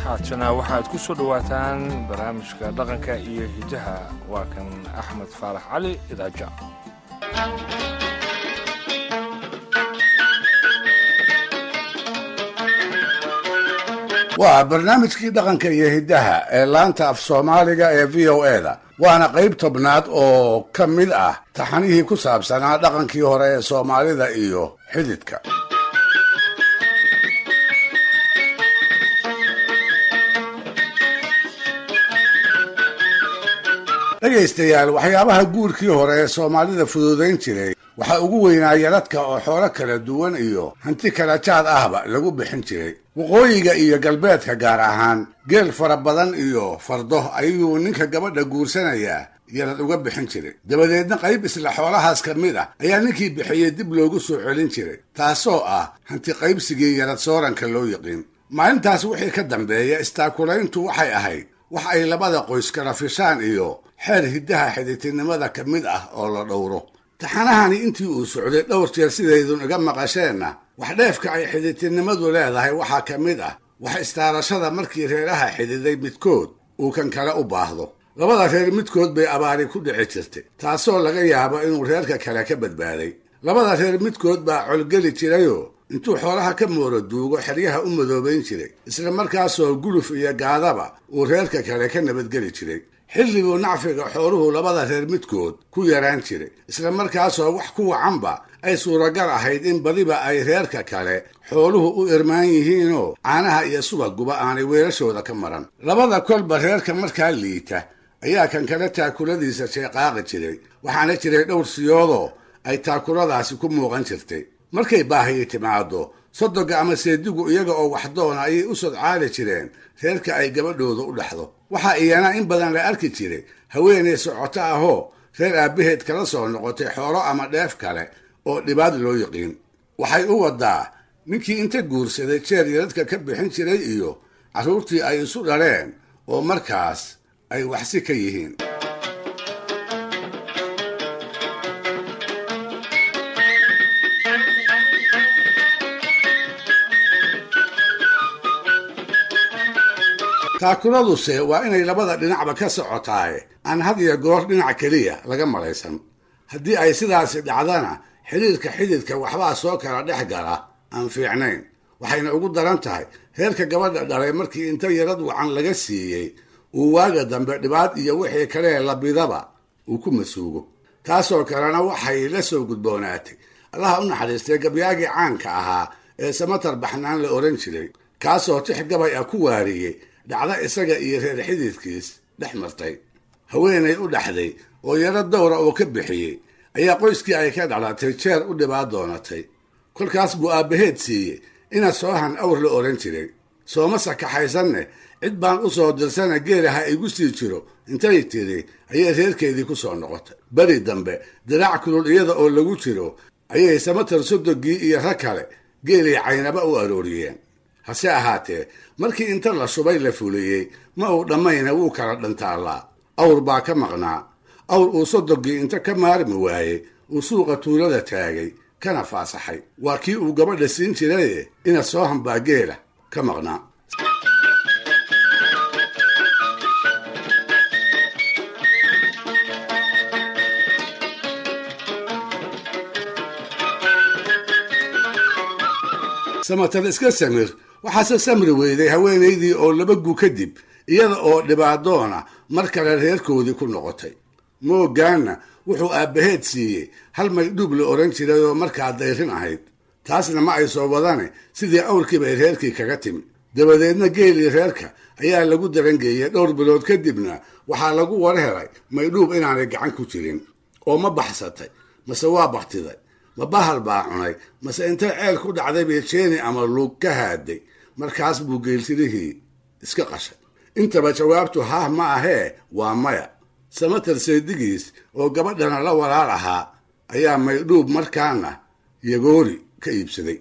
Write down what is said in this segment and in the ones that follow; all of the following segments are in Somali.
haatana waxaad ku soo dhowaataan barnaamijka dhaqanka iyo hidaha waa kan axmed faarax cali idaaja waa barnaamijkii dhaqanka iyo hiddaha ee laanta af soomaaliga ee v o e da waana qayb tobnaad oo ka mid ah taxanihii ku saabsanaa dhaqankii hore ee soomaalida iyo xididka dhegaystayaal waxyaabaha guurkii hore ee soomaalida fududayn jiray waxaa ugu weynaa yaradka oo xoolo kala duwan iyo hanti kala jaad ahba lagu bixin jiray waqooyiga iyo galbeedka gaar ahaan geel fara badan iyo fardo ayuu ninka gabadha guursanayaa yarad uga bixin jiray dabadeedna qayb isla xoolahaas ka mid ah ayaa ninkii bixiyey dib loogu soo celin jiray taasoo ah hanti qaybsigii yarad sooranka loo yiqiin maalintaas wixii ka dambeeya istaakulayntu waxay ahayd wax ay labada qoys kala fishaan iyo xeer hiddaha xidhiidtinimada ka mid ah oo la dhowro taxanahani intii uu socday dhowr jeer sidaydun iga maqasheenna wax dheefka ay xidhiidtinimadu leedahay waxaa ka mid ah wax istaarashada markii reeraha xididay midkood uu kan kale u baahdo labada reer midkood bay abaari ku dhici jirtay taasoo laga yaabo inuu reerka kale ka badbaaday labada reer midkood baa colgeli jirayoo intuu xoolaha ka mooro duugo xeryaha u madoobayn jiray isla markaasoo guluf iyo gaadaba uu reerka kale ka nabadgeli jiray xilliguu nacfiga xooluhu labada reer midkood ku yaraan jiray isla markaasoo wax ku wacanba ay suuragal ahayd in badiba ay reerka kale xooluhu u irmaan yihiinoo caanaha iyo subaguba aanay weelashooda ka maran labada kolba reerka markaa liita ayaa kan kale taakuladiisa sheeqaaqi jiray waxaana jiray dhowr siyoodoo ay taakuladaasi ku muuqan jirtay markay baahiyi timaado sodoga ama seedigu iyaga oo waxdoona ayay u sodcaali jireen reerka ay gabadhooda u dhaxdo waxaa iyana in badan la arki jiray haweenay socoto ahoo reer aabbaheed kala soo noqotay xoolo ama dheef kale oo dhibaad loo yiqiin waxay u wadaa ninkii inta guursaday jeer yaradka ka bixin jiray iyo carruurtii ay isu dhaleen oo markaas ay waxsi ka yihiin taakuladuse waa inay labada dhinacba ka socotaaye aan had iyo goor dhinac keliya laga malaysan haddii ay sidaasi dhacdana xidhiirka xididka waxbaa soo kala dhex gala aan fiicnayn waxayna ugu daran tahay reerka gabadha dhalay markii inta yarad wacan laga siiyey uu waaga dambe dhibaad iyo wixii kalee labidaba uu ku masuugo taasoo kalena waxay la soo gudboonaatay allaha u naxariistay gabyaagii caanka ahaa ee samatar baxnaan la ohan jiray kaasoo tix gabay ah ku waariyey dhacda isaga iyo reer xididkiis dhex martay haweenay u dhaxday oo yaro dowra oo ka bixiyey ayaa qoyskii ay ka dhalatay jeer u dhibaad doonatay kolkaas buu aabbaheed siiyey ina soohan awr la odhan jiray sooma sakaxaysanne cid baan u soo dirsana geelaha igu sii jiro intay tidhi ayay reerkeedii ku soo noqotay beri dambe diraac kulul iyada oo lagu jiro ayay samatar sodogii iyo rag kale geelay caynaba u arooriyeen hase ahaatee markii inta la shubay la fuliyey ma uu dhammayna wuu kala dhantaallaa awr baa ka maqnaa awr uu sodogii inta ka maarmi waayey uu suuqa tuulada taagay kana faasaxay waa kii uu gabadha siin jiraye ina soo hambaa geela ka maqnaa samatar iska samir waxaase samri weyday haweenaydii oo laba gu kadib iyada oo dhibaadoona mar kale reerkoodii ku noqotay moogaanna wuxuu aabbaheed siiyey hal maydhuub la odhan jiray oo markaa dayrin ahayd taasna ma ay soo wadane sidii awrkii bay reerkii kaga timi dabadeedna geelii reerka ayaa lagu darangeeyey dhowr bilood kadibna waxaa lagu war helay maydhuub inaanay gacan ku jirin oo ma baxsatay mase waa baktiday ma bahal baa cunay mase intay ceel ku dhacday bay jeeni ama lug ka haaday markaas buu geeltirihii iska qashay intaba jawaabtu haah ma ahee waa maya samatar seedigiis oo gabadhana la walaal ahaa ayaa maydhuub markaana yagoori ka iibsaday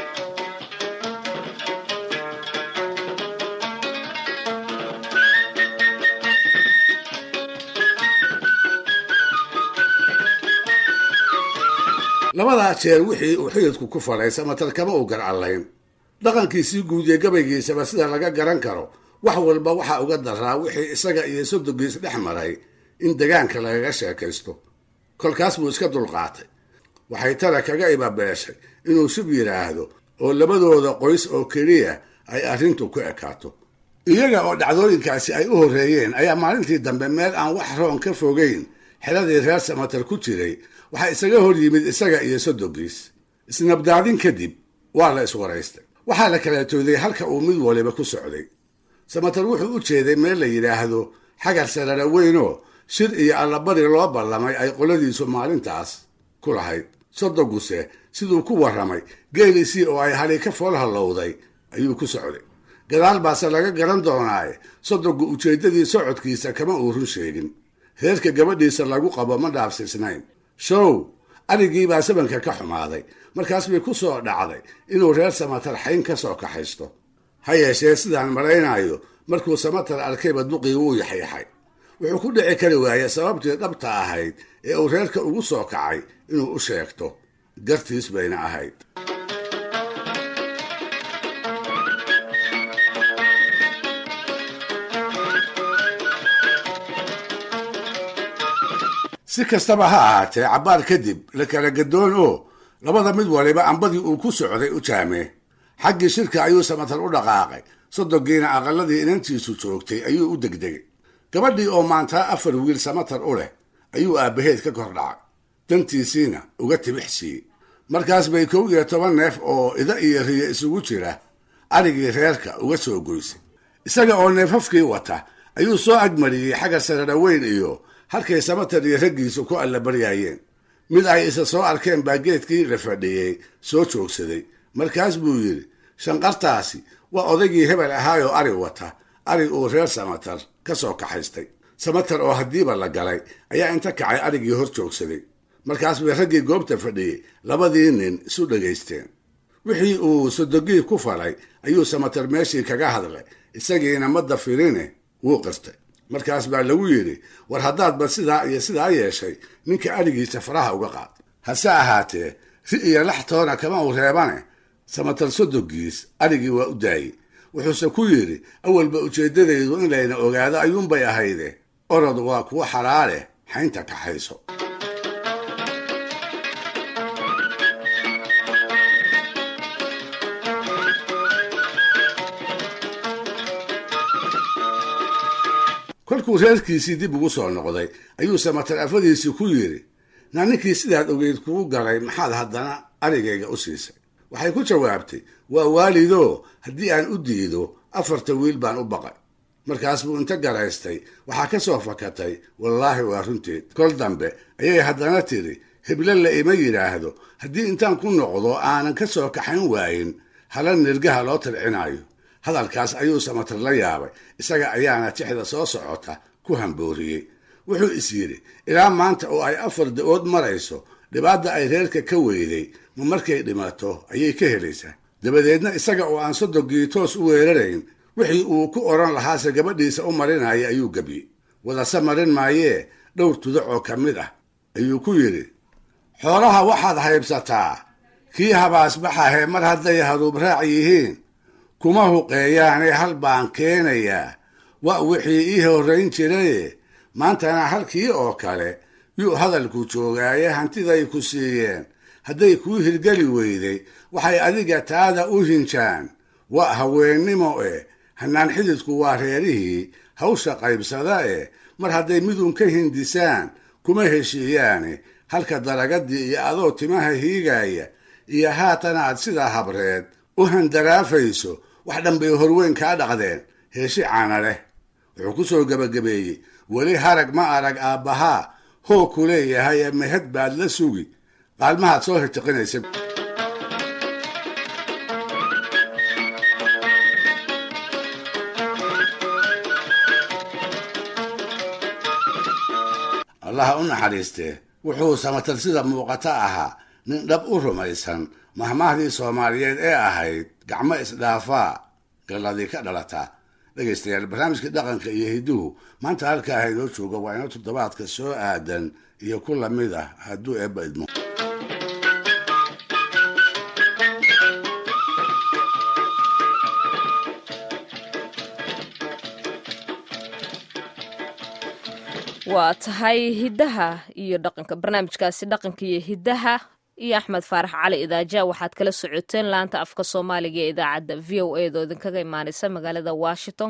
labadaa jeer wixii uu xididku ku falay samatar kama u gar allayn dhaqankiisii guud ee gabaygiisaba sida laga garan karo wax walba waxaa uga daraa wixii isaga iyo sodogiis dhex maray in degaanka lagaga sheekaysto kolkaas buu iska dulqaatay waxay tara kaga ibabeeshay inuu shub yidhaahdo oo labadooda qoys oo keliya ay arrintu ku ekaato iyaga oo dhacdooyinkaasi ay u horreeyeen ayaa maalintii dambe meel aan wax roon ka fogeyn xeladii reer samatar ku jiray waxaa isaga hor yimid isaga iyo sodogiis isnabdaadin kadib waa la iswaraystay waxaa la kala tooday halka uu mid waliba ku socday samatar wuxuu u jeeday meel la yidhaahdo xagar sarara weynoo shir iyo allabari loo ballamay ay qoladiisu maalintaas ku lahayd sodoguse siduu ku warramay geelisii oo ay hali ka fool hallowday ayuu ku socday gadaal baase laga garan doonaaye sodogu ujeeddadii socodkiisa kama uu run sheegin reerka gabadhiisa lagu qabo ma dhaafsiisnayn show arigiibaa sabanka ka xumaaday markaas bay ku soo dhacday inuu reer samatar xayn ka soo kaxaysto ha yeeshee sidaan malaynayo markuu samatar arkayba duqii wuu yaxyaxay wuxuu ku dhici kari waayey sababtii dhabta ahayd ee uu reerka ugu soo kacay inuu u sheegto gartiis bayna ahayd si kastaba ha ahaatee cabbaar kadib la kala gadoon oo labada mid waliba ambadii uu ku socday u jaamee xaggii shirka ayuu samatar u dhaqaaqay sodogiina aqaladii inantiisu joogtay ayuu u degdegay gabadhii oo maantaa afar wiil samatar u leh ayuu aabbaheed ka kor dhacay dantiisiina uga tibix siiyey markaas bay kow iyo toban neef oo ida iyo riyo isugu jira arigii reerka uga soo goysay isaga oo neefafkii wata ayuu soo agmariyey xagga sararaweyn iyo halkay samatar iyo raggiisu ku allabaryaayeen mid ay isa soo arkeen baa geedkii la fadhiyey soo joogsaday markaas buu yidhi shanqartaasi waa odaygii hebel ahaayoo ari wata ari uu reer samatar ka soo kaxaystay samatar oo haddiiba la galay ayaa inta kacay arigii hor joogsaday markaas bay raggii goobta fadhiyey labadii nin isu dhagaysteen wixii uu sodogii ku falay ayuu samatar meeshii kaga hadlay isagiina madda firine wuu qirtay markaas baa lagu yidhi war haddaadba sidaa iyo sidaa yeeshay ninka arigiisa faraha uga qaad hase ahaatee ri iyo laxtoona kama uu reebane samatar sodogiis arigii waa u daayey wuxuuse ku yidhi awalba ujeeddadaydu in layna ogaado ayuunbay ahayde orod waa kuwa xalaale xaynta kaxayso kolkuu reerkiisii dib ugu soo noqday ayuu samatar afadiisii ku yidhi naa ninkii sidaad ogeyd kugu galay maxaad haddana arigayga u siisay waxay ku jawaabtay waa waalidoo haddii aan u diido afarta wiil baan u baqay markaas buu inta garaystay waxaa ka soo fakatay wallaahi waa runteed kol dambe ayay haddana tidhi heble la ima yidhaahdo haddii intaan ku noqdo aanan ka soo kaxayn waayin hala nirgaha loo tircinaayo hadalkaas ayuu samatar la yaabay isaga ayaana tixda soo socota ku hambooriyey wuxuu is yidhi ilaa maanta oo ay afar da-ood marayso dhibaata ay reerka ka weyday ma markay dhimato ayay ka helaysaa dabadeedna isaga oo aan sodogii toos u weerarayn wixii uu ku odhan lahaase gabadhiisa u marinaya ayuu gebiyey wadase marin maayee dhowr tudac oo ka mid ah ayuu ku yidhi xoolaha waxaad haybsataa kii habaasbaxahe mar hadday haruub raac yihiin kuma huqeeyaane hal baan keenayaa wa wixii ii horrayn jiraye maantana halkii oo kale yuu hadalku joogaaye hantiday ku siiyeen hadday kuu hirgeli weyday waxay adiga taada u hinjaan waa haweennimo eh hanaan xididku waa reerihii hawsha qaybsada eh mar hadday midun ka hindisaan kuma heshiiyaane halka daragadii iyo adoo timaha hiigaya iyo haatan aad sidaa habreed u handaraafayso wax dhan bay horweyn kaa dhaqdeen heeshi caana leh wuxuu ku soo gebagabeeyey weli harag ma arag aabbahaa hoo ku leeyahay ee mahad baad la sugi qaalmahaad soo hirtiqinaysa allaha u naxariistee wuxuu samatar sida muuqata ahaa nin dhab u rumaysan mahmaahdii soomaaliyeed ee ahayd gacmo isdhaafaa galladii ka dhalataa dhegaystayaal barnaamijkii dhaqanka iyo hidduhu maanta halkaa haynoo jooga waa inoo toddobaadka soo aadan iyo ku lamid ah hadduu eebba idmo waa tahay hiddaha iyo dhaqanka barnaamijkaasi dhaqanka iyo hiddaha iyo axmed faarax cali idaaja waxaad kala socoteen laanta afka soomaaliga ee idaacadda v o a doo idinkaga imaaneysa magaalada washington